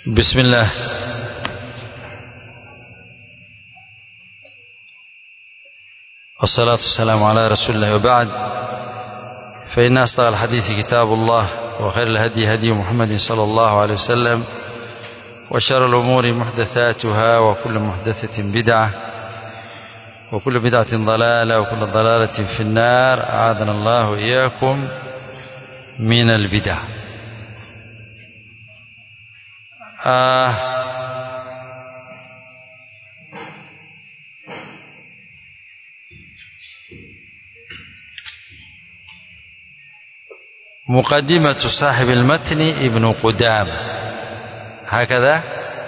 بسم الله والصلاة والسلام على رسول الله وبعد فإن أصدق الحديث كتاب الله وخير الهدي هدي محمد صلى الله عليه وسلم وشر الأمور محدثاتها وكل محدثة بدعة وكل بدعة ضلالة وكل ضلالة في النار أعاذنا الله وإياكم من البدع آه مقدمة صاحب المتن ابن قدامة هكذا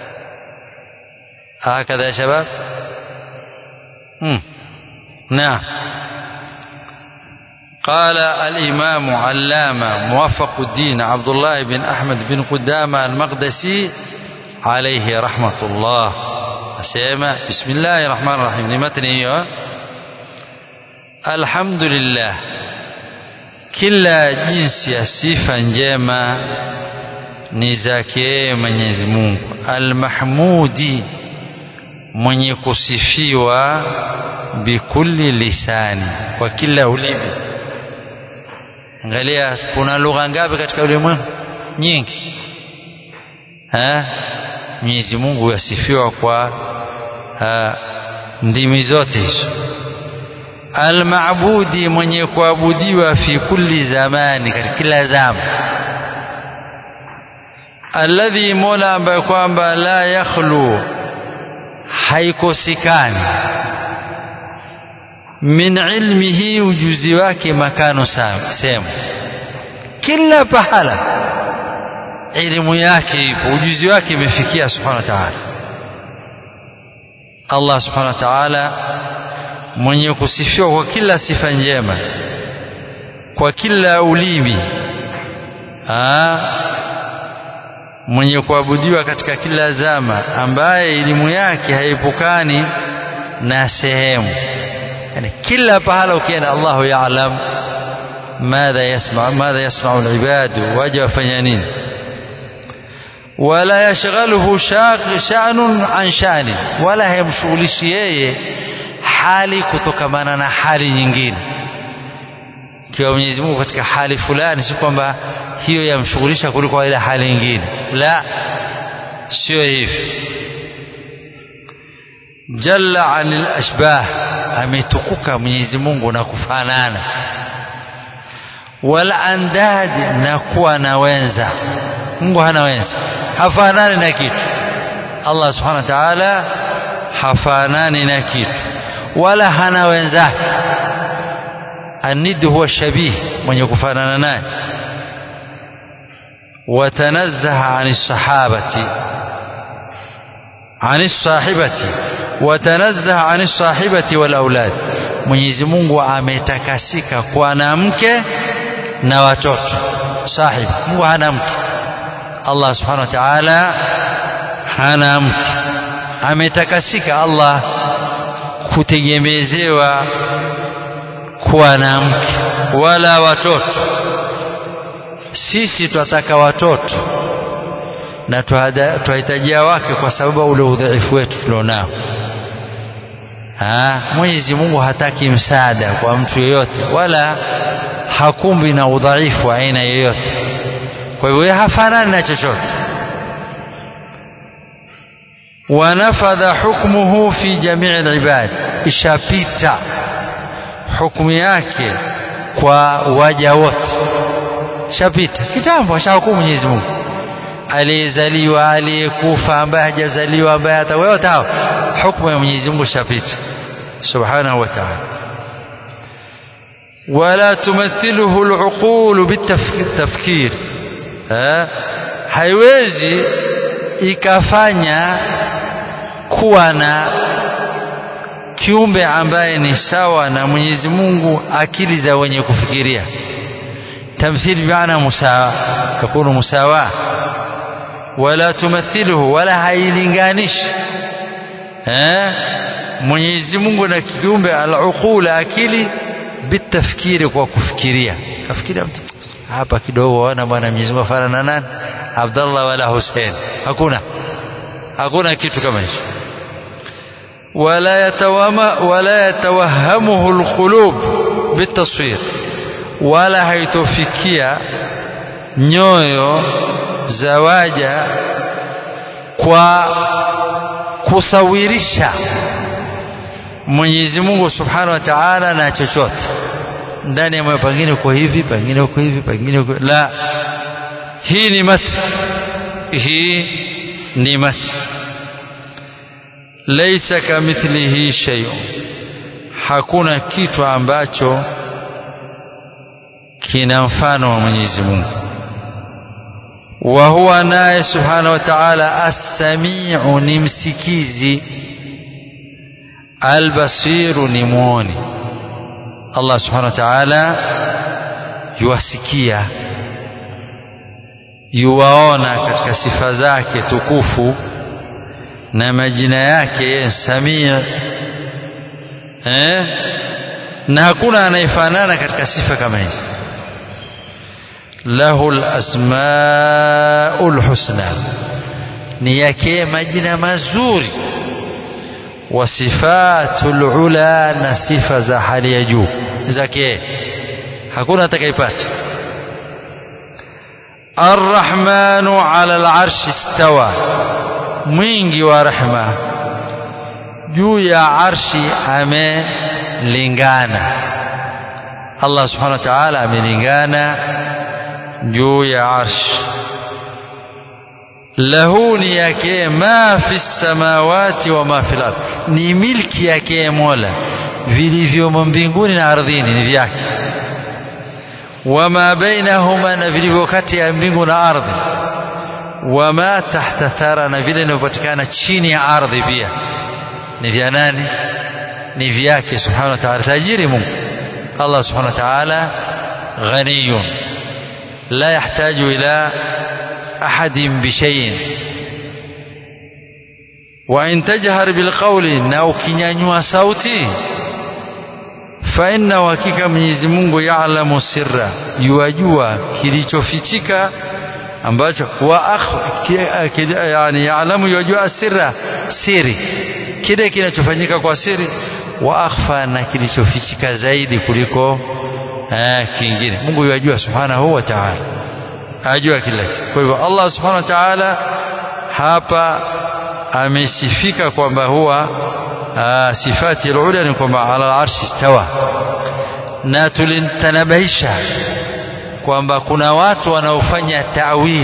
هكذا يا شباب مم. نعم قال الإمام علامة موفق الدين عبد الله بن أحمد بن قدامة المقدسي عليه رحمة الله أسيما بسم الله الرحمن الرحيم لمتن إيه الحمد لله kila jinsi ya sifa njema ni zake Mwenyezi Mungu almahmudi mwenye kusifiwa bikulli lisani kwa kila ulimi angalia kuna lugha ngapi katika ulimwengu nyingi ha Mwenyezi Mungu yasifiwa kwa ha, ndimi zote hizo almaabudi mwenye kuabudiwa fi kulli zamani katika kila zama alladhi mola ambaye kwamba la yakhlu haikosekani min ilmihi ujuzi wake makano sehemu kila pahala elimu yake ipo ujuzi wake imefikia subhanahu wa ta'ala Allah subhanahu wa ta'ala mwenye kusifiwa kwa kila sifa njema kwa kila ulimi Aa, mwenye kuabudiwa katika kila zama ambaye elimu yake haipukani na sehemu yani kila pahala ukienda Allahu yaalam madha yasma madha yasma'u al-ibadu waja wafanya nini wala yashghaluhu sha'nun an sha'ni wala haimshughulishi yeye hali kutokamana na hali nyingine kiwa Mwenyezi Mungu katika hali fulani si kwamba hiyo yamshughulisha kuliko ile hali nyingine la sio hivi jalla anil ashbah ametukuka Mwenyezi Mungu na kufanana wal andad na kuwa na wenza Mungu hana wenza hafanani na kitu Allah subhanahu wa ta'ala hafanani na kitu wala hana wenzake anid huwa shabih mwenye kufanana naye watanazzaha ani sahabati ani sahibati watanazzaha ani sahibati wal aulad Mwenyezi Mungu ametakasika kwa na mke na watoto sahib Mungu hana mke Allah subhanahu wa ta'ala hana mke ametakasika Allah kutegemezewa kuwa na mke wala watoto sisi twataka watoto na twahitajia wake kwa sababu ule udhaifu wetu tulionao Mwenyezi Mungu hataki msaada kwa mtu yeyote wala hakumbi na udhaifu wa aina yoyote kwa hivyo hafanani na chochote wanafadha hukmuhu fi jamii alibad ishapita hukumu yake kwa waja wote shapita kitambo ashahukumu Mwenyezi Mungu aliyezaliwa aliyekufa ambaye hajazaliwa ambaye hata wote hao hukumu ya Mwenyezi Mungu shapita subhanahu wa ta'ala wala tumathiluhu al-uqul bitafkir haiwezi ikafanya kuwa na kiumbe ambaye ni sawa na Mwenyezi Mungu akili za wenye kufikiria tamthil bi'ana musawa yakunu musawa wala tumathiluhu wala hailinganishi eh Mwenyezi Mungu na kiumbe al-uqul akili bitafkiri kwa kufikiria kafikiria mtu hapa kidogo wana bwana Mwenyezi Mungu afanana nani Abdallah wala Hussein hakuna hakuna kitu kama hicho wala yatawama wala yatawahamuhu alqulub bitaswir wala haitofikia nyoyo za waja kwa kusawirisha Mwenyezi Mungu Subhanahu wa Ta'ala na chochote ndani ya moyo pengine uko hivi pengine uko hivi pengine uko la hii ni mati hii ni mati laysa kamithlihi shay'un hakuna kitu ambacho kina mfano wa Mwenyezi Mungu wa huwa naye subhanahu wa ta'ala as-sami'u ni msikizi al-basiru ni muoni Allah subhanahu wa ta'ala yuwasikia yuwaona katika sifa zake tukufu na majina yake samia eh? na hakuna anayefanana katika sifa kama hizi lahu lasmaul husna ni yake majina mazuri wa sifatul ula na sifa za hali ya juu zake hakuna atakayepata arrahmanu ala alarshi istawa mwingi wa rehma juu ya arshi amelingana Allah subhanahu wa ta'ala amelingana juu ya arshi lahu ni yake ma fi samawati wa ma fil ard ni milki yake Mola vilivyomo mbinguni na ardhini ni vyake wama bainahuma na vilivyo kati ya mbingu na ardhi wama tahta thara na vile vinavyopatikana chini ya ardhi pia ni vya nani ni vyake subhanahu wa ta'ala tajiri Mungu Allah subhanahu wa ta'ala ghaniyun la yahtaju ila ahadin bishay'in wa in tajhar bilqawli na ukinyanyua sauti fa inna hakika Mwenyezi Mungu yaalamu sirra yuwajua kilichofichika ambacho wa akh yani yaalamu yajua sirra siri kile kinachofanyika kwa siri wa akhfa na kilichofichika zaidi kuliko eh, kingine Mungu yajua subhanahu wa ta'ala ajua kila kwa hivyo Allah subhanahu wa ta'ala hapa amesifika kwamba huwa sifati al-ula ni kwamba ala al-arshi istawa na tulintanabahisha kwamba kuna watu wanaofanya ta'wil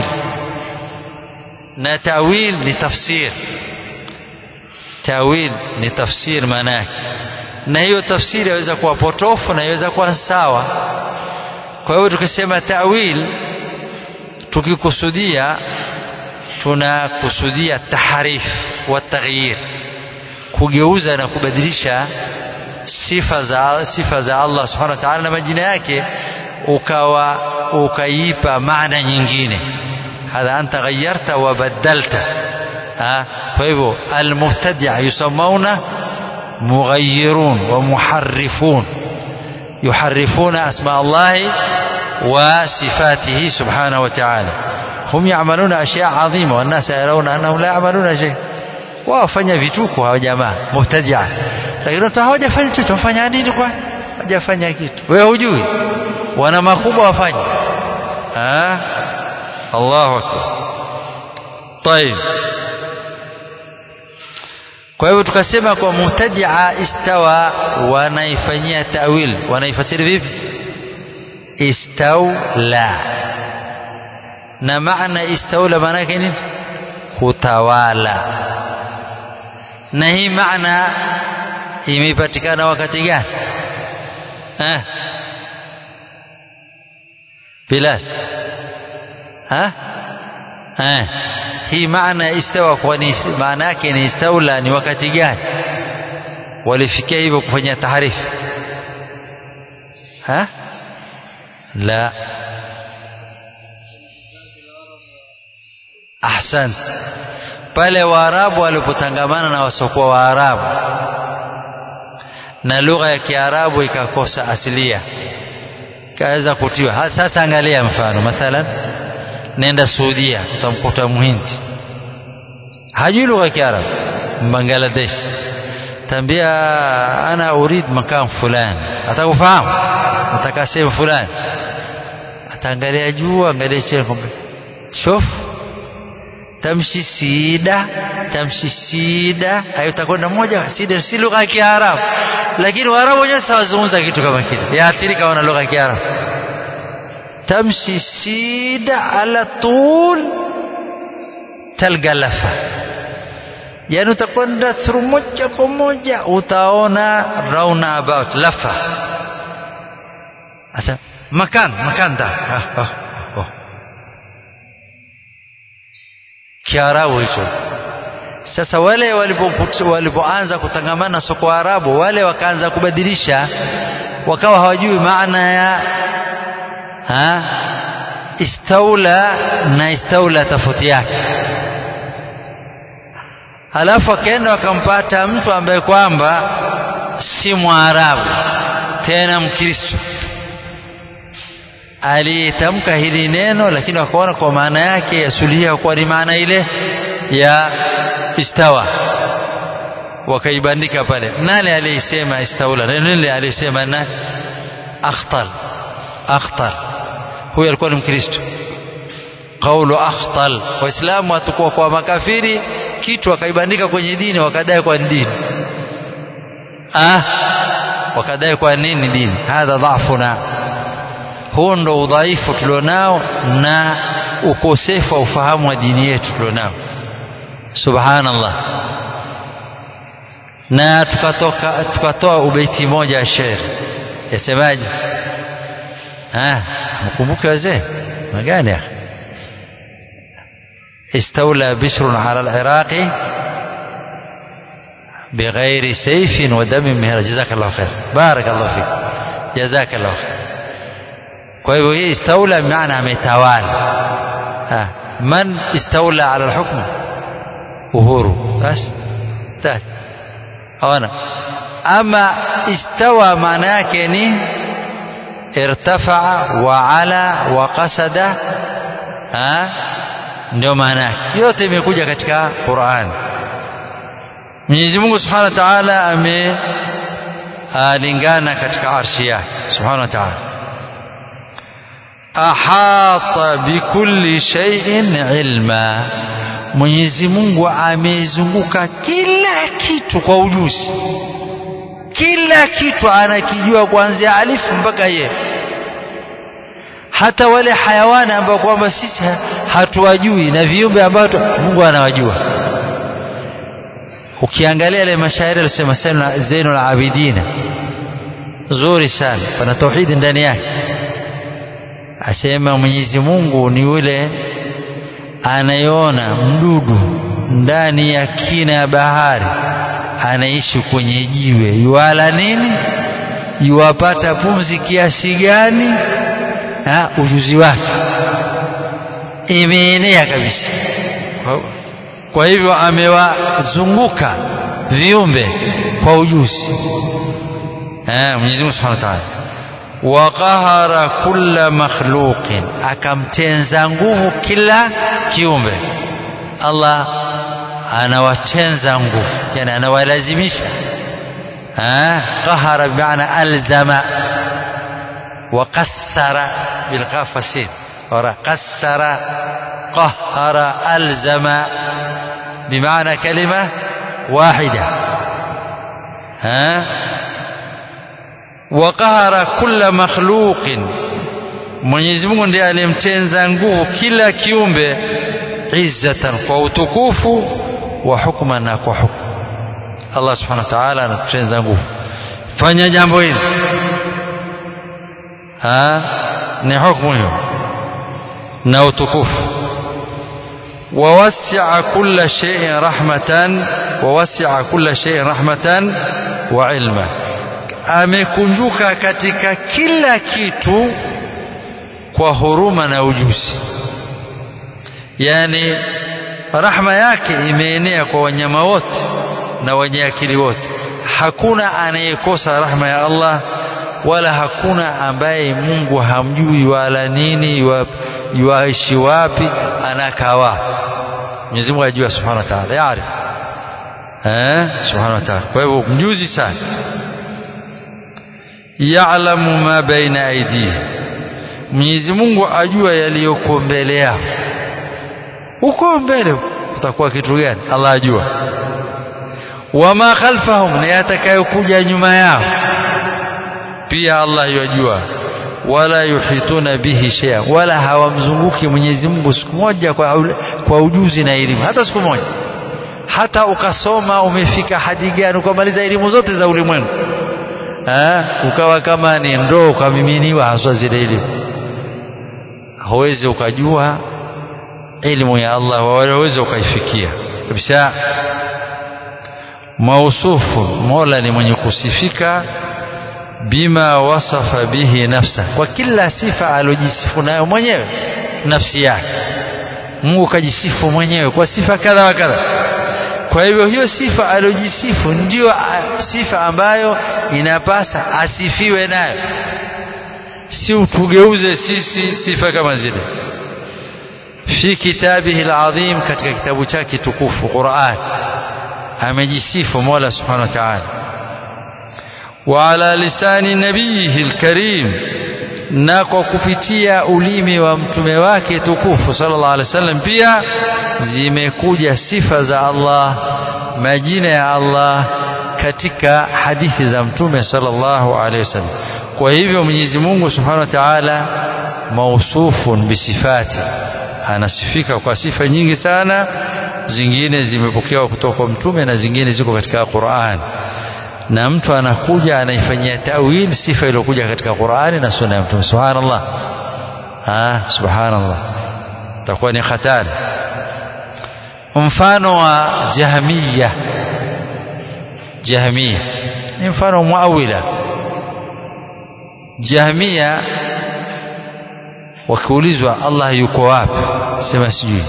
na ta'wil ni tafsir ta'wil ni tafsir maana yake na hiyo tafsiri yaweza kuwa potofu na yaweza kuwa sawa kwa hiyo tukisema ta'wil tukikusudia tunakusudia taharif wa taghyir kugeuza na kubadilisha sifa za sifa za Allah subhanahu wa ta'ala na majina yake ukawa ukaipa maana nyingine hadha anta ghayyarta wa badalta kwa hivyo almubtadi'a yusammauna mughayyirun wa muharrifun yuharrifuna asma Allah wa sifatihi subhanahu wa ta'ala hum ya'maluna ashya 'azima wan nas yarawna annahum la ya'maluna shay wafanya vituko hawa jamaa mubtadi'a lakini watu hawajafanya chochote wafanya nini kwa hawajafanya kitu wewe hujui wana makubwa wafanye ah Allahu akbar طيب kwa hivyo tukasema kwa mubtadia istawa wanaifanyia tawil wanaifasiri vipi istawla na maana istawla maana yake nini kutawala na hii maana imepatikana wakati gani eh Bilal ha eh hii maana istawa kwa ni maana yake ni istaula ni wakati gani walifikia hivyo kufanya taharifu ha la ahsan pale waarabu walipotangamana na wasokuwa waarabu na lugha ya kiarabu ikakosa asilia kaweza kutiwa sasa angalia mfano mathalan nenda Saudia utamkuta Mhindi hajui lugha ya Kiarabu Bangladesh tambia ana urid makam fulani atakufahamu ataka sehemu fulani ataangalia juu angalia chini kwamba shof tamshi sida tamshi sida hayo utakwenda moja sida si lugha ya Kiarabu lakini Waarabu wenyewe sawazungumza kitu kama kile yaathirika wana lugha ya Kiarabu tamshi sida ala tul talga lafa yani utakwenda through moja kwa moja utaona round about lafa asa makan makan da ah, ah, oh. kiarabu hicho sasa wale walipoanza kutangamana soko arabu wale wakaanza kubadilisha wakawa hawajui maana ya ha? istaula na istaula tofauti yake halafu akaenda wakampata mtu ambaye kwamba si mwarabu tena mkristo alitamka hili neno lakini wakaona kwa maana yake yasulia kuwa ni maana ile ya istawa wakaibandika pale nani aliyesema istaula nani aliyesema nani akhtal akhtal huyo alikuwa ni mkristo qaulu akhtal waislamu watakuwa kwa makafiri kitu wakaibandika kwenye dini wakadai kwa dini ah wakadai kwa nini dini hadha dhafuna huo ndo udhaifu tulionao na ukosefu wa ufahamu wa dini yetu tulionao subhanallah na tukatoka tukatoa ubeiti moja ya shairi yasemaje ah mkumbuke wazee magani ya استولى بشر على العراق بغير سيف ودم مهر جزاك الله خير بارك الله فيك جزاك الله خير kwa hivyo hii istaula maana ametawala man istaula ala alhukm uhuru basi tatu ona ama istawa maana yake ni irtafaa wa ala wa qasada ndio maana yake yote imekuja katika Qur'an Mwenyezi Mungu Subhanahu wa Ta'ala amelingana katika arshi yake Subhanahu wa Ta'ala ahata bikulli shay'in ilma Mwenyezi Mungu amezunguka kila kitu kwa ujuzi kila kitu anakijua kuanzia alifu mpaka ye hata wale hayawani ambao kwamba sisi hatuwajui na viumbe ambao Mungu anawajua ukiangalia ile mashairi alisema Zainul Abidina zuri sana pana tauhidi ndani yake asema Mwenyezi Mungu ni yule anayeona mdudu ndani ya kina ya bahari anaishi kwenye jiwe yuala nini yuwapata pumzi kiasi gani na ujuzi wake imeenea kabisa kwa hivyo amewazunguka viumbe kwa ujuzi eh Mwenyezi Mungu Subhanahu wa Ta'ala wa qahara kulla makhluqin akamtenza nguvu kila kiumbe Allah anawatenza nguvu yani anawalazimisha qahara bimaana alzama wa qassara bilqafasin ora qassara qahara alzama bimaana kalima wahida ها وقهر كل مخلوق Mwenyezi Mungu ndiye aliyemtenza nguvu kila kiumbe izzatan kwa utukufu wa hukma na kwa hukumu Allah subhanahu wa ta'ala anatutenza nguvu fanya jambo hili ha ni hukumu hiyo na utukufu ووسع كل شيء رحمة ووسع كل شيء رحمة وعلما amekunjuka katika kila kitu kwa huruma na ujuzi yani rahma yake imeenea kwa wanyama wote na wenye akili wote hakuna anayekosa rahma ya Allah wala hakuna ambaye Mungu hamjui wala nini yuaishi wapi anakaa wapi Mwenyezi Mungu ajua subhanahu wa ta'ala yaarif eh subhanahu wa ta'ala kwa hivyo mjuzi sana ya'lamu ma baina aidihi Mwenyezi Mungu ajua yaliyoko mbele yao huko mbele utakuwa kitu gani Allah ajua wama khalfahum na yatakayokuja nyuma yao pia Allah yajua wala yuhituna bihi shay'a wala hawamzunguki Mwenyezi Mungu siku moja kwa, kwa ujuzi na elimu hata siku moja hata ukasoma umefika hadi gani ukamaliza elimu zote za ulimwengu ukawa kama ni ndoo ukamiminiwa haswa zile elimu huwezi ukajua elimu ya Allah wala huwezi ukaifikia kabisa mausufu mola ni mwenye kusifika bima wasafa bihi nafsa kwa kila sifa alojisifu nayo mwenyewe nafsi yake Mungu kajisifu mwenyewe kwa sifa kadha wa kadha kwa hivyo hiyo sifa alojisifu ndiyo sifa ambayo inapasa asifiwe nayo si utugeuze sisi sifa kama zile fi kitabihi alazim katika kitabu chake tukufu Qur'an amejisifu Mola subhanahu wa ta'ala wa ala lisani nabiyihi alkarim na kwa kupitia ulimi wa mtume wake tukufu sallallahu alaihi wasallam pia zimekuja sifa za Allah majina ya Allah katika hadithi za mtume sallallahu alaihi wasallam kwa hivyo Mwenyezi Mungu subhanahu wa ta'ala mausufun bisifati anasifika kwa sifa nyingi sana zingine zimepokewa kutoka kwa mtume na zingine ziko katika Qur'an na mtu anakuja anaifanyia tawil sifa iliyokuja katika Qur'ani na sunna ya mtume subhanallah ah subhanallah takuwa ni hatari mfano wa jahmiya jahmiya ni mfano muawila jahmiya wakiulizwa Allah yuko wapi sema sijui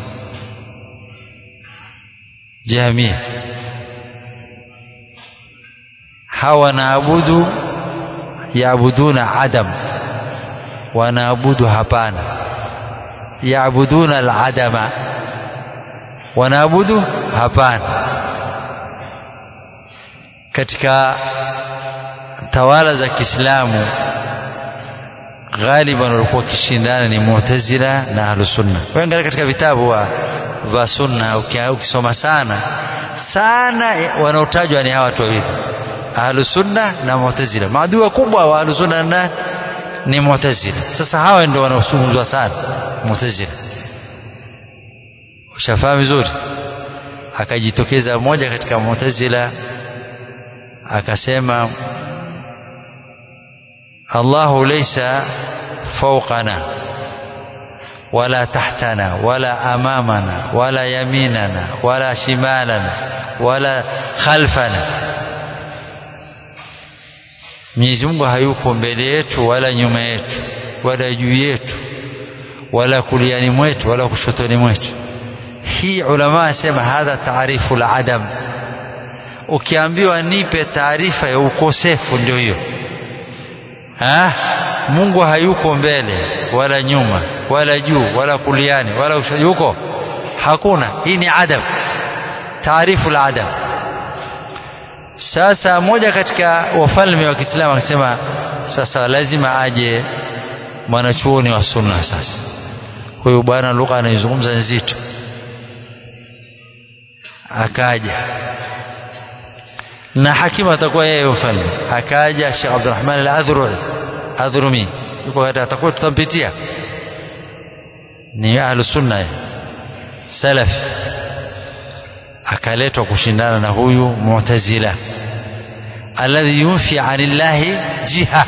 jahmiya hawa naabudu yaabuduna adam wanaabudu hapana yaabuduna aladama wanaabudu hapana katika tawala za Kiislamu ghaliban walikuwa wakishindana ni Mu'tazila na Ahlus Sunna. Wewe katika vitabu wa vya Sunna ukisoma sana sana wanaotajwa ni hawa watu wawili Ahlus Sunna na Mu'tazila. Maadui wakubwa wa Ahlus Sunna na ni Mu'tazila. Sasa hawa ndio wanaosunguzwa sana Mu'tazila. Ushafahamu vizuri? Akajitokeza mmoja katika Mu'tazila akasema Allahu laysa fawqana wala tahtana wala amamana wala yaminana wala shimalana wala khalfana Mwenyezi Mungu hayuko mbele yetu wala nyuma yetu wala juu yetu wala kuliani mwetu wala kushotoni mwetu hii ulama asema hadha taarifu al-adam ukiambiwa nipe taarifa ya ukosefu ndio hiyo ha? Mungu hayuko mbele wala nyuma wala juu wala kuliani wala yuko hakuna hii ni adam taarifu la adam sasa moja katika wafalme wa Kiislamu akasema sasa lazima aje mwanachuoni wa sunna sasa huyu bwana lugha anaizungumza nzito akaja na hakimu atakuwa yeye mfalme akaja Sheikh Abdurrahman al-Adhrumi Adhrumi yuko hata atakuwa tutampitia ni ahlus sunna salaf akaletwa kushindana na huyu mu'tazila alladhi yunfi anillahi jiha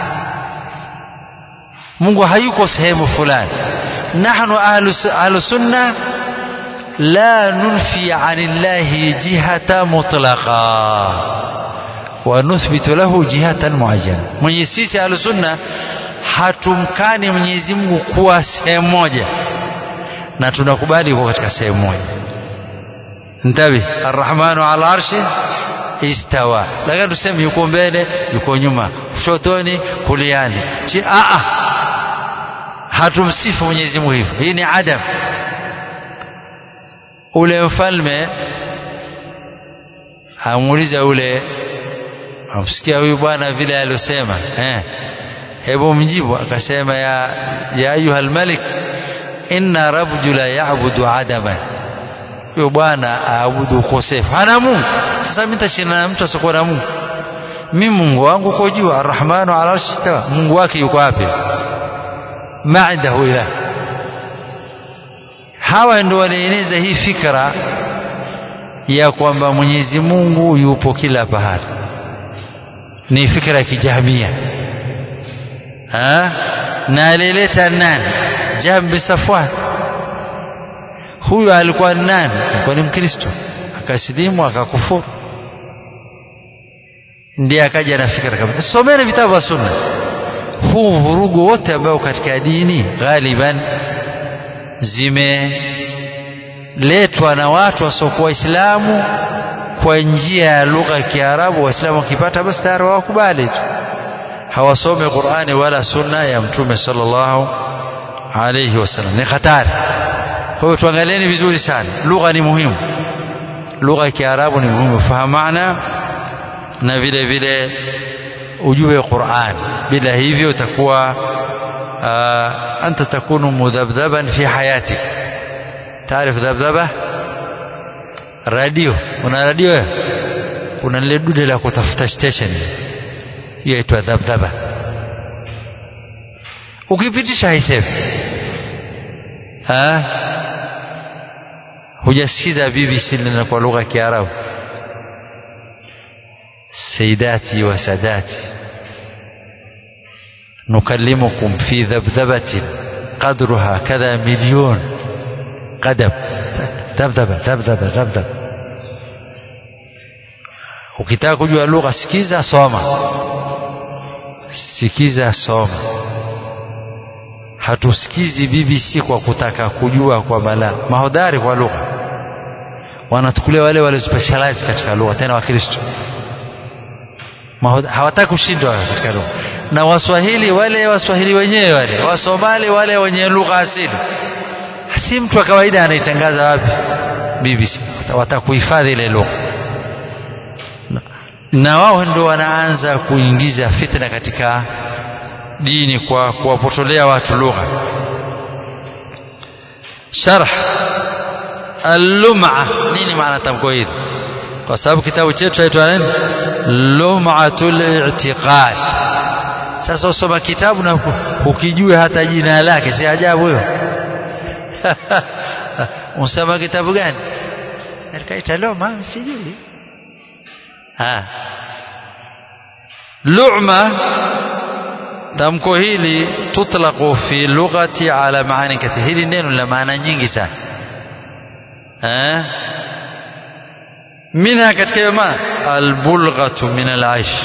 Mungu hayuko sehemu fulani nahnu ahlus sunna لا ننفي عن الله جهة مطلقا ونثبت له جهة معينة mwenye sisi ahlusunna hatumkani Mwenyezi Mungu kuwa sehemu moja na tunakubali yuko katika sehemu moja ntabi arrahmanu ala arshi istawa lakini tuseme yuko mbele yuko nyuma kushotoni kuliani chi a a hatumsifu Mwenyezi Mungu hivyo hii ni adam ule mfalme amuuliza ule amsikia huyu bwana vile aliosema eh hebu mjibu akasema ya ya ayuha almalik inna rajula ya'budu adaman huyo bwana aabudu ukosefu hana Mungu sasa mimi nitashindana na mtu asiyekuwa na Mungu mimi Mungu wangu uko juu arrahmanu ala arshi istawa Mungu wake yuko wapi ma indahu ilah hawa ndio walieneza hii fikra ya kwamba Mwenyezi Mungu yupo kila pahali ni fikra ya kijamia ha na alileta nani Jambi Safwan huyu alikuwa nani alikuwa ni Mkristo akasilimu akakufuru ndiye akaja na fikra kama someni vitabu vya sunna huu vurugu wote ambao katika dini ghaliban zimeletwa na watu wasiokuwa waislamu kwa njia ya lugha ya Kiarabu waislamu wakipata basi tayari wakubali tu hawasome Qur'ani wala sunna ya mtume sallallahu alayhi wasallam ni hatari kwa hiyo tuangalieni vizuri sana lugha ni muhimu lugha ya Kiarabu ni muhimu fahamu maana na vile vile ujue Qur'an bila hivyo utakuwa anta takunu mudhabdhaban fi hayatik taarif dhabdhaba radio una radio wewe kuna lile dude la kutafuta station hiyo inaitwa dhabdhaba ukipitisha haisemi ha hujasikiza BBC lina kwa lugha ya Kiarabu سيداتي وساداتي نكلمكم في ذبذبة قدرها كذا مليون قدم ذبذبة ذبذبة ذبذبة ukitaka kujua lugha sikiza soma sikiza soma hatusikizi BBC kwa kutaka kujua kwa mala mahodari kwa lugha wanatukulia wale wale specialize katika lugha tena wakristo hawataki kushindwa katika lugha na waswahili wale waswahili wenyewe wale wasomali wale wenye lugha asili si mtu wa kawaida anaitangaza wapi BBC watakuhifadhi ile lugha na wao ndio wanaanza kuingiza fitna katika dini kwa kuwapotolea watu lugha sharh al-lum'a nini maana tamko hili kwa sababu kitabu chetu chaitwa nini lum'atul i'tiqad sasa usoma kitabu na ukijue hata jina lake si ajabu hiyo unasoma kitabu gani alikaita loma sijui ha lu'ma tamko hili tutlaqu fi lughati ala maani kathir hili neno la maana nyingi sana eh منها katika hiyo maana albulghatu min alaish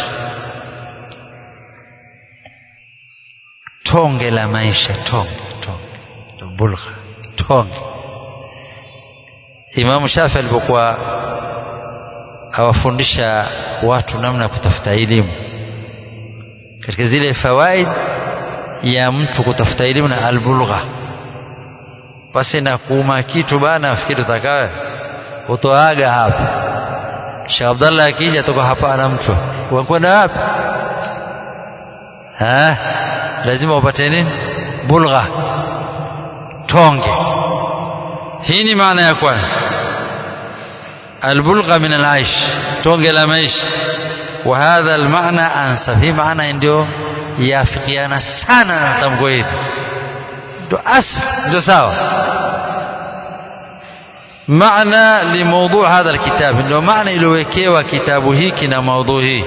tonge la maisha tonge tonge bulgha tonge Imam Shafi alipokuwa awafundisha watu namna ya kutafuta elimu katika zile fawaid ya mtu kutafuta elimu na albulgha basi na kuuma kitu bana fikiri utakawe utoaga hapa Sheikh Abdallah akija toka hapa ana mtu wakwenda wapi ha lazima upate nini bulgha tonge hii ni maana ya kwanza albulgha min alaish tonge la maisha وهذا المعنى أنسب هي معنى ndio yafikiana sana na tamko hili ndio asl ndio sawa معنى لموضوع هذا الكتاب ndio maana iliyowekewa kitabu hiki na maudhui hii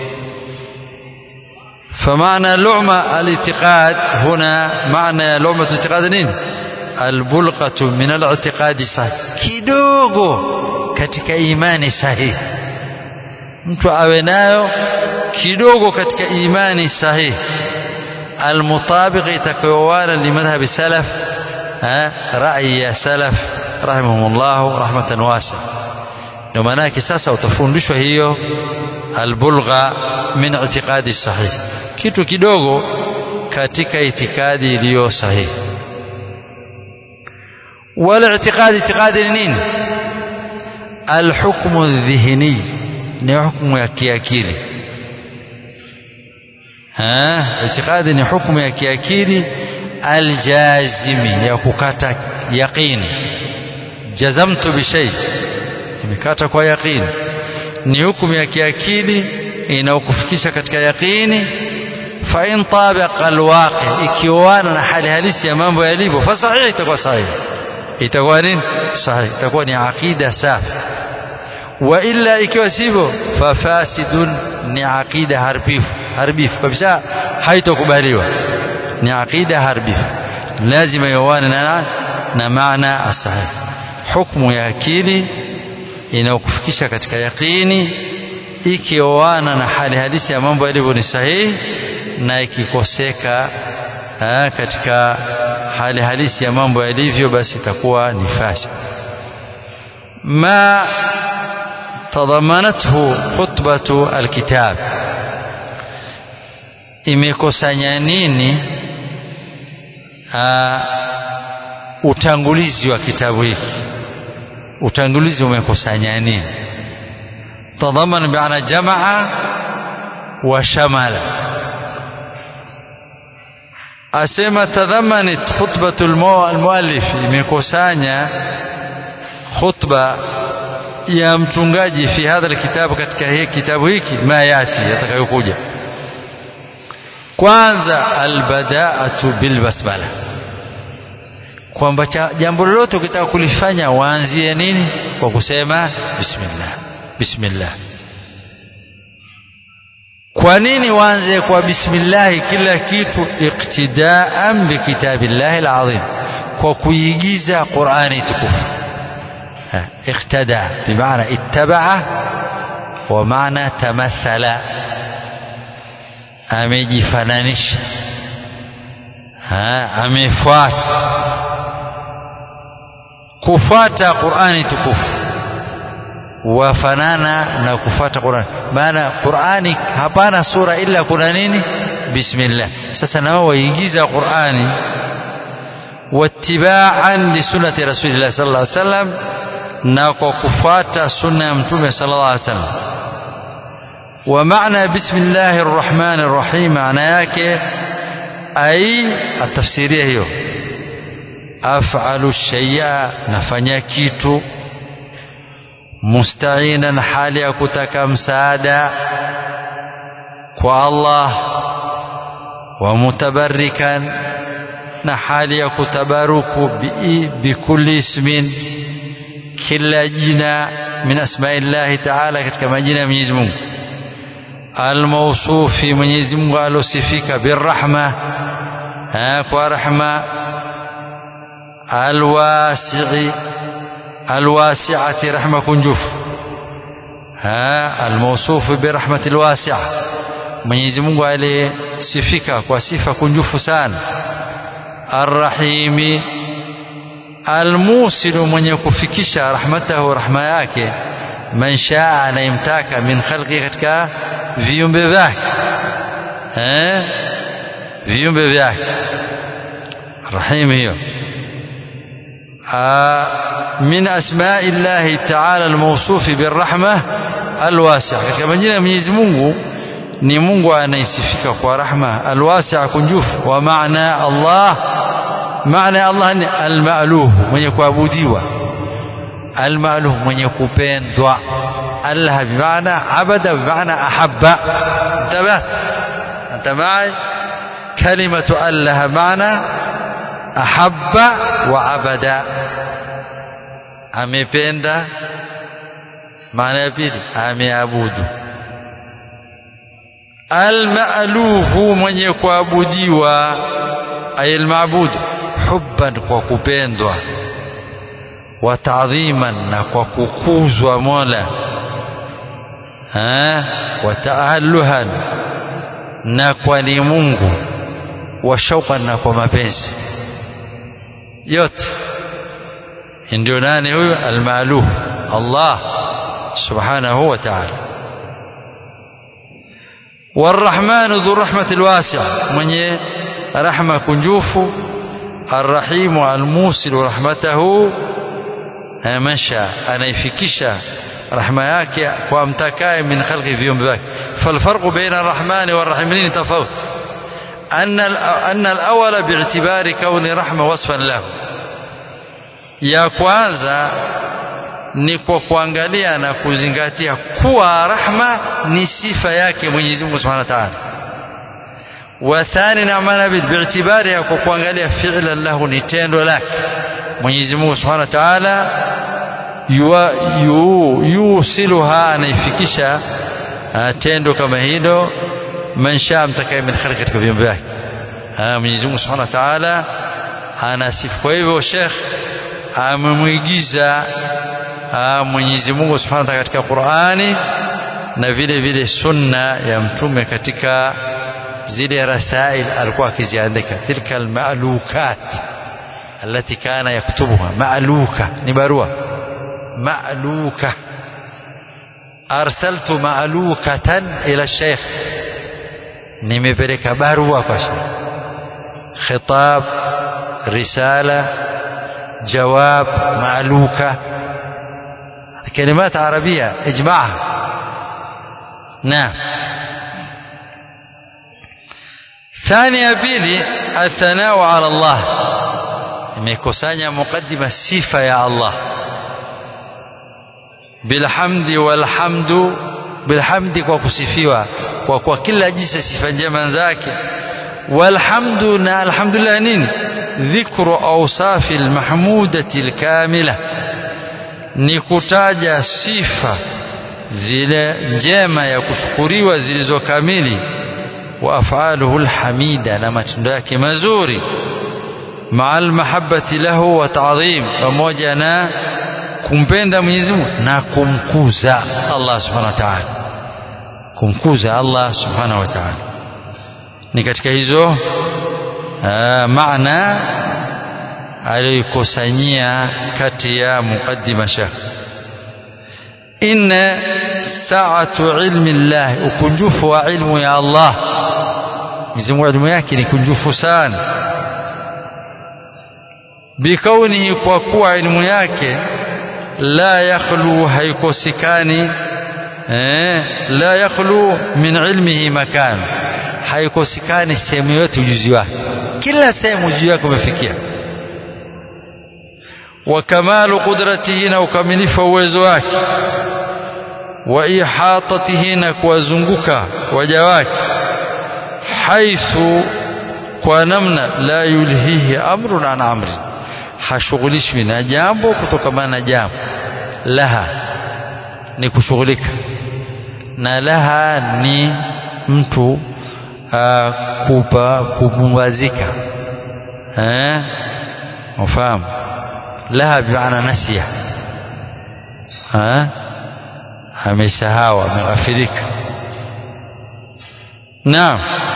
فمعنى لعمة الاعتقاد هنا معنى لعمة الاعتقاد نين البلغة من الاعتقاد صحيح kidogo katika imani sahihi mtu awe nayo kidogo katika imani sahihi المطابق itakayowana limadhhabi salaf rai ya salaf rahimahumullah rahmatan wasa ndio maana yake sasa utafundishwa hiyo albulgha min i'tiqadi sahih kitu kidogo katika itikadi iliyo sahihi wala itikadi itikadi ni nini alhukmu dhihni ni hukumu ya kiakili ha itikadi ni hukumu ya kiakili aljazimi ya kukata yaqini jazamtu bishay nimekata kwa yaqini ni hukumu ya kiakili inayokufikisha katika yaqini fa in tabaqa alwaqi ikiwana na hali halisi ya mambo yalivyo fa sahihi itakuwa sahihi itakuwa nini sahihi itakuwa ni aqida safi wa illa ikiwa sivyo fa fasidun ni aqida harbifu harbifu kabisa haitokubaliwa ni aqida harbifu lazima iwane na na maana asahihi hukumu ya akili inayokufikisha katika yaqini ikioana na hali halisi ya mambo yalivyo ni sahihi na ikikoseka aa, katika hali halisi ya mambo yalivyo basi itakuwa ni fasid ma tadhamanathu khutbatu alkitab imekusanya nini aa, utangulizi wa kitabu hiki utangulizi umekusanya nini tadhaman biana jamaa wa shamala asema tadhamanat khutbatu almuallif imekusanya khutba ya mtungaji fi hadha alkitabu katika hii kitabu hiki ma yati yatakayokuja kwanza albadaatu bilbasmala kwamba jambo lolote ukitaka kulifanya waanzie nini kwa kusema bismillah bismillah kwa nini waanze kwa bismillah kila kitu iktidaan bikitabillahi alazim kwa kuigiza qurani tukufu اقتدى بمعنى اتبع ومعنى تمثل amejifananisha amefuata kufuata Qur'ani tukufu wafanana na kufuata Qur'ani maana Qur'ani hapana sura ila kuna nini bismillah sasa na wao waigiza Qur'ani wattiba'an li sunnati rasulillah sallallahu alaihi wasallam na kwa kufuata sunna ya mtume sallallahu alaihi wasallam wa maana bismillahir rahmanir rahim maana yake ai atafsiria hiyo af'alu shay'a nafanya kitu musta'inan hali ya kutaka msaada kwa Allah wa mutabarrikan na hali ya kutabaruku bikulli ismin kila jina min asma'illahi ta'ala katika majina ya Mwenyezi Mungu almawsufi Mwenyezi Mungu alosifika birrahma kwa rahma alwasi'i alwasi'ati rahma kunjufu almawsufi birahmati alwasi'a Mwenyezi Mungu aliyesifika kwa sifa kunjufu sana arrahimi almusilu mwenye kufikisha rahmatahu rahma yake man shaa anayemtaka min khalqi katika viumbe vyake eh viumbe vyake rahim hiyo min asma'i llahi ta'ala almawsuf birrahma alwasi'a katika majina ya Mwenyezi Mungu ni Mungu anayesifika kwa rahma alwasi'a kunjufu wa maana Allah maana Allah ni almaluh mwenye kuabudiwa almaluh mwenye kupendwa Allah bimaana abada bimaana ahabba انتبه انت معي كلمة الله معنى أحب وعبد amependa maana ya pili ameabudu almaluhu mwenye kuabudiwa ay almaabudu hubban kwa kupendwa wa ta'dhiman na kwa kukuzwa Mola ha wa ta'alluhan na kwa ni Mungu wa shauqan na kwa mapenzi yote ndio nani huyo almaluh Allah subhanahu wa ta'ala والرحمن ذو الرحمة الواسعة mwenye rahma kunjufu arrahimu almusilu rahmatahu masha anaifikisha rahma yake kwa mtakaye min khalqi viumbe vyake falfarqu baina arrahmani warrahimini tofauti أن أن الأول باعتبار كون رحمة وصفا له ya kwanza ni kwa kuangalia na kuzingatia kuwa rahma ni sifa yake Mwenyezi Mungu Subhanahu wa Ta'ala. Wa thani na maana bi'tibari ya kwa kuangalia fi'lan lahu ni tendo lake Mwenyezi Mungu Subhanahu wa Ta'ala yusiluha anaifikisha tendo kama hilo man shaa mtakaye min khalqi katika viumbe vyake Mwenyezi Mungu Subhanahu wa Ta'ala anasifu kwa hivyo Sheikh amemwigiza Mwenyezi Mungu Subhanahu wa Ta'ala katika Qur'ani na vile vile sunna ya mtume katika zile rasail alikuwa akiziandika tilka almalukat التي كان يكتبها مألوكة نبروة مألوكة أرسلت مألوكة إلى الشيخ nimepeleka barua kwa sheikh khitab risala jawab maaluka كلمات عربية اجمعها نعم ثانية بيلي الثناء على الله imekusanya mukaddima sifa ya Allah bilhamdi walhamdu bilhamdi kwa kusifiwa kwa kwa kila jinsi sifa njema zake walhamdu na alhamdulillah nini dhikru awsafi almahmudati alkamila ni kutaja sifa zile njema ya kushukuriwa zilizokamili wa afaluhu alhamida na matendo yake mazuri maa almahabbati lahu wa ta'dhim pamoja na kumpenda Mwenyezi Mungu na kumkuza Allah subhanahu wa ta'ala kumkuza Allah subhanahu wa ta'ala ni katika hizo maana aliyokusanyia kati ya muqaddima shekh inna sa'atu ilmi Allah ukunjufu wa ilmu ya Allah Mwenyezi Mungu ilmu yake ni kunjufu sana bikaunihi kwa kuwa ilmu yake la yakhlu haikosekani eh, la yakhlu min ilmihi makan haikosekani sehemu yote ujuzi wake kila sehemu ujuzi wake umefikia wa kamalu qudratihi na ukamilifu wa uwezo wake wa ihatatihi na kuwazunguka waja wake haithu kwa namna la yulhihi amrun an amrin hashughulishwi na jambo kutokamana na jambo laha ni kushughulika na laha ni mtu uh, kupa kupumbazika eh ufahamu laha bimaana nasiya eh amesahau ameghafirika naam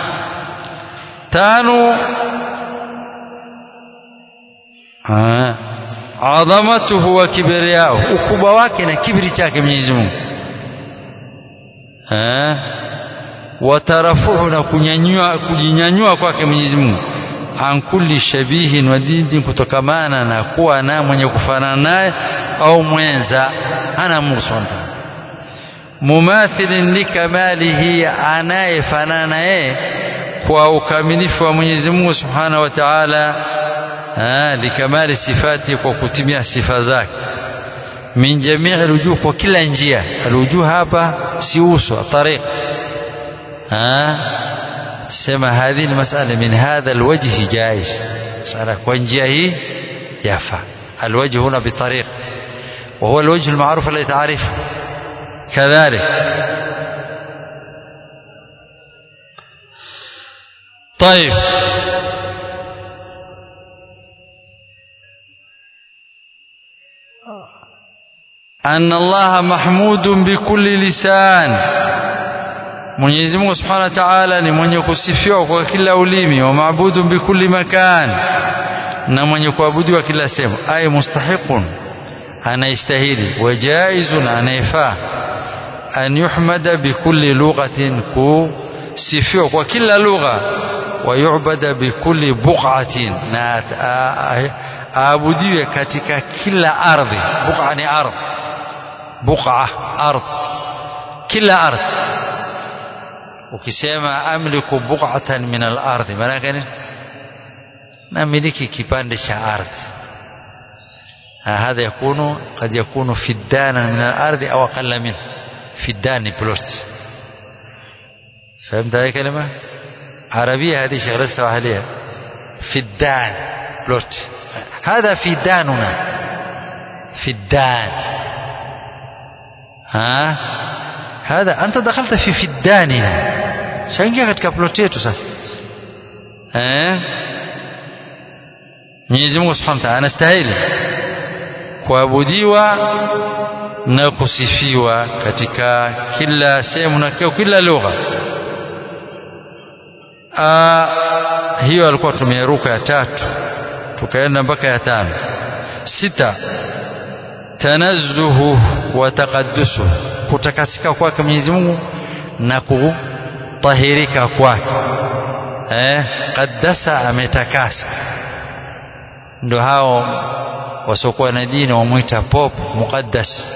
tano adhamatuhu wa kibriyao ukubwa wake na kibri chake Mwenyezi Mungu eh watarafuhu na kunyanyua kujinyanyua kwake Mwenyezi Mungu an kulli shabihin wa dini kutokamana na kuwa na mwenye kufanana naye au mwenza ana Mungu subhanahu mumathilin likamalihi anayefanana na yeye kwa ukamilifu wa Mwenyezi Mungu subhanahu wa ta'ala likamali sifati kwa kutimia sifa zake min jamii alwujuh kwa kila njia alwujuh hapa si uso tariq sema hadhi almas'ala min hadha alwajh jaiz sala kwa njia hii yafa الوجه هنا بطريق وهو الوجه المعروف الذي تعرفه كذلك طيب أن الله محمود بكل لسان Mwenyezi Mungu Subhanahu wa Ta'ala ni mwenye kusifiwa kwa kila ulimi wa maabudu bikulli makan na mwenye kuabudiwa kila sehemu ay mustahiqun anaistahili wa jaizun anayefaa an yuhmada bikulli lughatin kusifiwa kwa kila lugha wayubada bikulli buqatin na aabudiwe katika kila ardhi buqa ni ardh buqa ardh kila ardh ukisema amliku buqatan min al-ardhi maana gani namiliki kipande cha ardhi هذا يكون قد يكون فدانا من الأرض أو أقل منه فدان بلوت فهمت هذه كلمة عربية هذه شغلتها عليها فدان بلوت هذا فداننا فدان ها هذا أنت دخلت في فداننا شنجا katika plot yetu sasa eh Mwenyezi Mungu Subhanahu wa Ta'ala anastahili kuabudiwa na kusifiwa katika kila sehemu na kila lugha hiyo alikuwa tumeruka ya tatu tukaenda mpaka ya tano sita tanazzuhu wa taqaddusu kutakasika kwake Mwenyezi Mungu na kutahirika kwake eh qaddasa ametakasa ndio hao wasiokuwa na dini wamwita pop muqaddas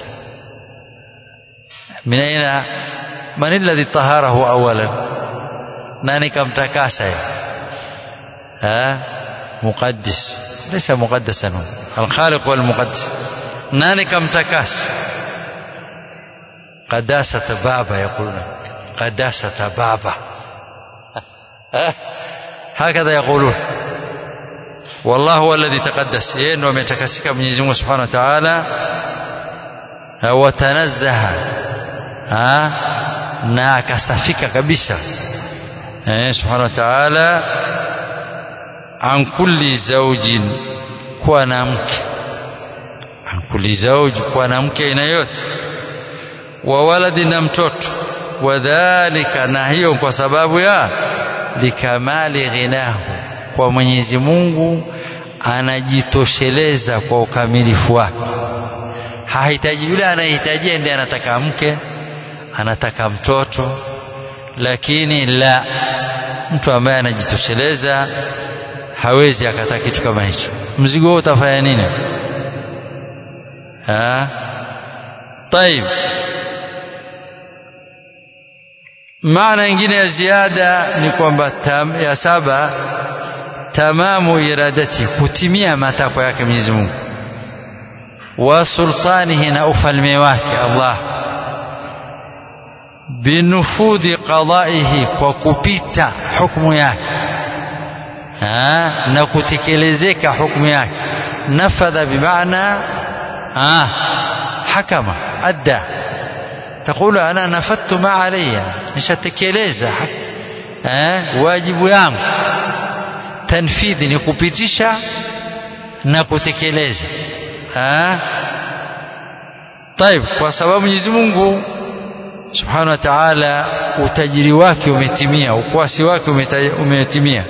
min aina man alladhi taharahu awalan nani kamtakasa ha muqaddis laysa muqaddasan alkhaliq wal muqaddas nani kamtakasa qadasata baba yaquluna qadasata baba هكذا يقولون والله هو الذي تقدس yeye ndo ametakasika Mwenyezi Mungu Subhanahu wa Ta'ala watanazzaha na akasafika kabisa eh Subhanahu wa Ta'ala an kulli zawjin kuwa na mke an kulli zawji kuwa na mke aina yote wa waladi na mtoto wadhalika na hiyo kwa sababu ya likamali ghinahu kwa Mwenyezi Mungu anajitosheleza kwa ukamilifu wake hahitaji yule anayehitaji ndiye anataka mke anataka mtoto lakini la mtu ambaye anajitosheleza hawezi akataka kitu kama hicho mzigo huo utafanya nini ah طيب maana nyingine ya ziada ni kwamba ya saba tamamu iradati kutimia matakwa yake Mwenyezi Mungu wa sultanihi na ufalme wake Allah binufudhi qadaihi kwa kupita hukumu yake na kutekelezeka hukumu yake nafadha bimaana hakama adda تقول أنا نفذت ما علي nishatekeleza eh wajibu yangu tanfidhi ni kupitisha na kutekeleza eh طيب kwa sababu Mwenyezi Mungu Subhanahu wa Ta'ala utajiri wake umetimia ukwasi wake umetimia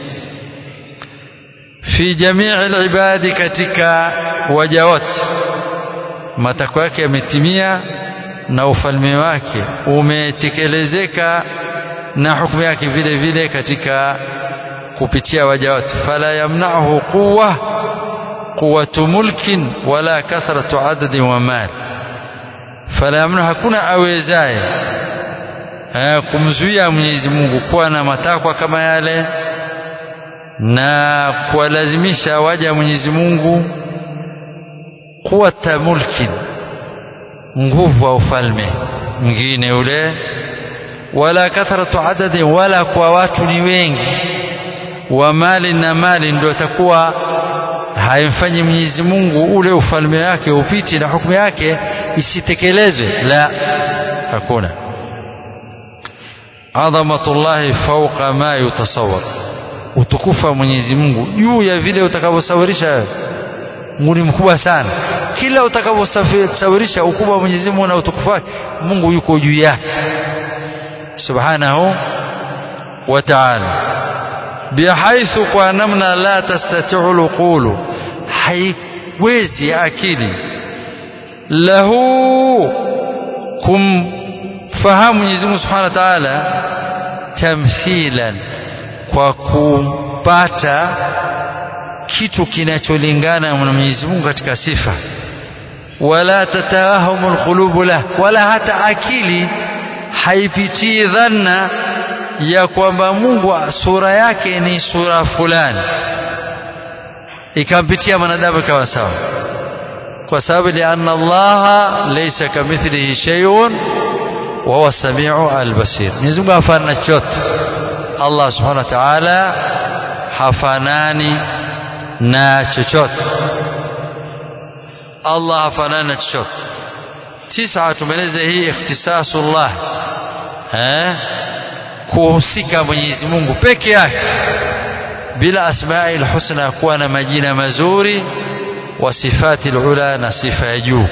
fi jamii alibadi katika waja wote matakwa yake yametimia na ufalme wake umetekelezeka na hukumu yake vile vile katika kupitia waja wote fala yamna'uhu quwwa quwwatu mulkin wala kathratu adadin wa mal fala yamna'u hakuna awezaye kumzuia Mwenyezi Mungu kuwa na matakwa kama yale na kuwalazimisha waja Mwenyezi Mungu quwwata mulkin nguvu wa ufalme mwingine ule wala kathratu adadin wala kwa watu ni wengi wa mali na mali ndio takuwa haimfanyi Mwenyezi Mungu ule ufalme wake upiti na hukumu yake isitekelezwe la hakuna adhamatullahi fawqa ma yutasawwar utukufu wa Mwenyezi Mungu juu ya vile utakavyosawirisha Mungu ni mkubwa sana kila utakavyosawirisha ukubwa wa Mwenyezi Mungu na utukufu wake Mungu yuko juu yake subhanahu wa ta'ala bihaithu kwa namna la tastati'u luqulu haiwezi akili lahu kumfahamu Mwenyezi Mungu subhanahu wa ta'ala tamthilan kwa kupata kitu kinacholingana na Mwenyezi Mungu katika sifa wala tatawahamu alqulubu lah wala hata akili haipitii dhanna ya kwamba Mungu sura yake ni sura fulani ikampitia mwanadamu ikawa sawa kwa sababu lianna Allah laysa kamithlihi shay'un wa huwa samiu albasir Mwenyezi Mungu hafanani chochote Allah subhanahu wa ta'ala hafanani na chochote Allah hafanani na chochote tisa tumeleza hii ikhtisasullah eh kuhusika Mwenyezi Mungu peke yake bila asma'i alhusna kuwa na majina mazuri wa sifati alula na sifa ya juu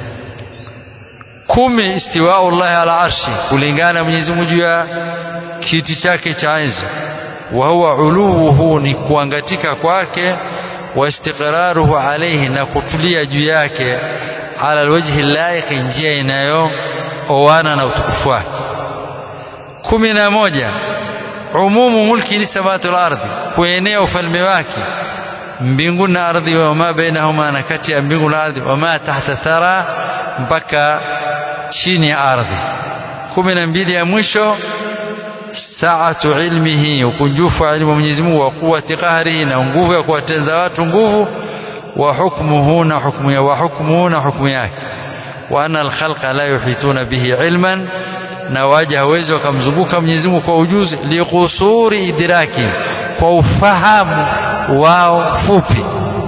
kumi istiwa'u Allah ala arshi kulingana Mwenyezi Mungu juu ya kiti chake cha enzi wa huwa uluhu ni kuangatika kwake wa istiqraruhu alayhi na kutulia juu yake ala alwajhi laiq njia inayooana na utukufu wake kumi na moja umumu mulki ni samawati wal ardhi kuenea ufalme wake mbingu na ardhi wa ma bainahuma na kati ya mbingu na ardhi wa ma tahta thara mpaka chini ya ardhi kumi na mbili ya mwisho saatu ilmihi ukunjufu wa ilmu Mwenyezi Mungu wa quwwati qahrihi na nguvu ya kuwatenza watu nguvu wa hukmuhu na hukmu ya wa hukmuhu na hukmu yake wa anna alkhalqa la yuhituna bihi ilman na waja hawezi wakamzunguka Mwenyezi Mungu kwa ujuzi liqusuri idraki kwa ufahamu wao fupi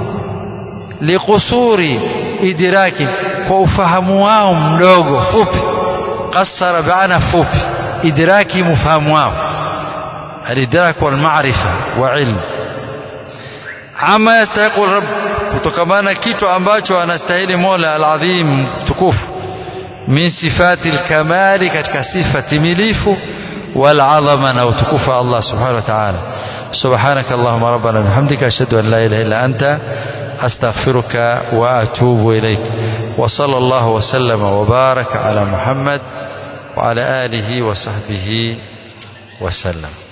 liqusuri idraki kwa ufahamu wao mdogo fupi qassara baana fupi idraki mfahamu wao الإدراك والمعرفة وعلم ama yastahiqu rabb kutokamana kitu ambacho anastahili Mola al-Azim tukufu min sifati al-kamali katika sifa timilifu wal azama na utukufu Allah subhanahu wa ta'ala subhanaka allahumma rabbana bihamdika ashhadu an la ilaha illa anta astaghfiruka wa atubu ilayk wa sallallahu wa sallama wa baraka ala muhammad wa ala alihi wa sahbihi wa sallam